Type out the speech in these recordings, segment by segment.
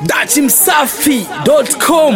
dachimsafi.com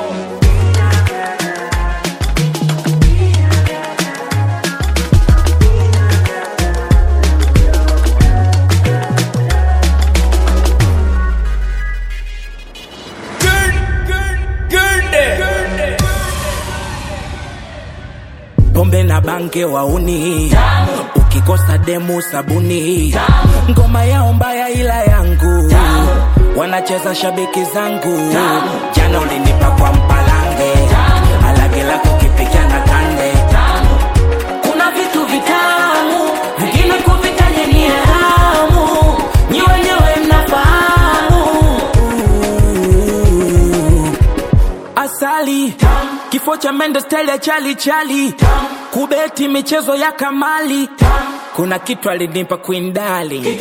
pombe na bange wauni ukikosa demu sabuni ngoma yao mbaya ila yangu wanacheza shabiki zangu jana ulinipa kwa mpalange alage lako kipikia na kande kuna vitu vitamu vingine kuvitaja ni haramu nyi wenyewe mnafahamu asali kifo cha mende style ya chali chali kubeti michezo ya kamali kuna kitu alinipa Queen Darling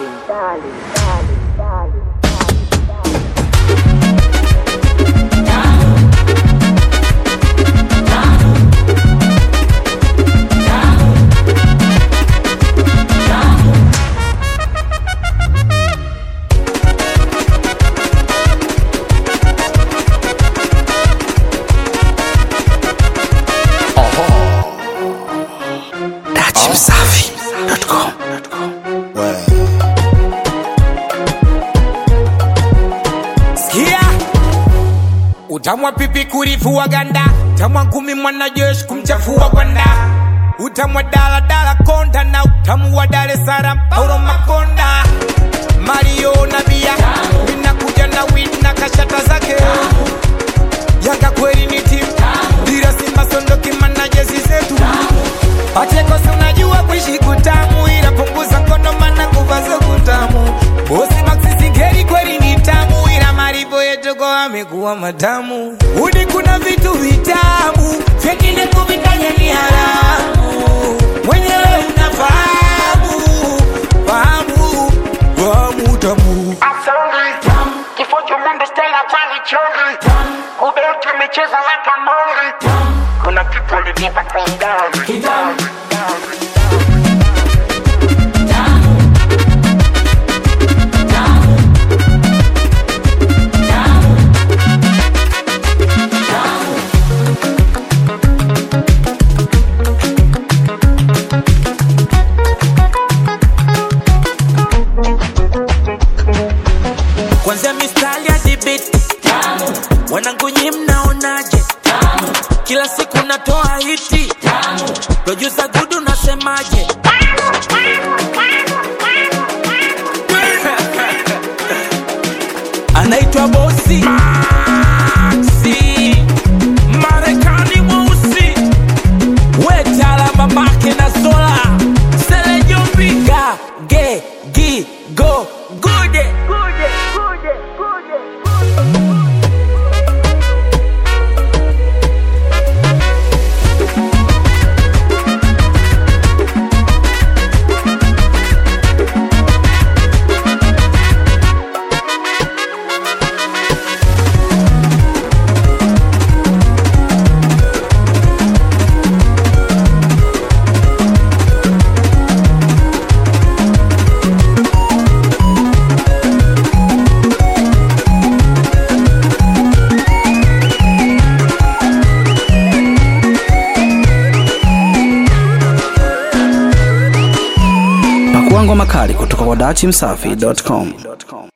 dachimsafi.com Sikia utamwa pipi kurifua ganda utamwa ngumi mwanajeshi kumchafua gwanda utamwa daladala konda na utamu wa Dar es Salaam Paulo Makonda Mario na bia minakuja na win na kashata zake Yanga kweli ni timu dira Simba sondoki mana jezi zetu Pachekosi unajua kuishi kutamu ila punguza ngono mana nguva zo kutamu Bosi Maxi Singeli kweli ni tamu ila maripo yetu kwa amekuwa matamu Uni kuna vitu vitamu vingine kuvitaja ni haramu Mwenyewe unafahamu fahamu fahamu tamu Kifo cha Mungu Stella Chali Chali Kubeti michezo ya kamari Kuna kitu alinipa kwa ndani kwanzia mistari hadi biti wanangu nyi mnaonaje kila siku natoa hiti producer gudu nasemaje anaitwa bosi si marekani mweusi wetala mamake na sola selejombi ga ge gi go gude pakua ngoma kali kutoka kwa dachimsafi.com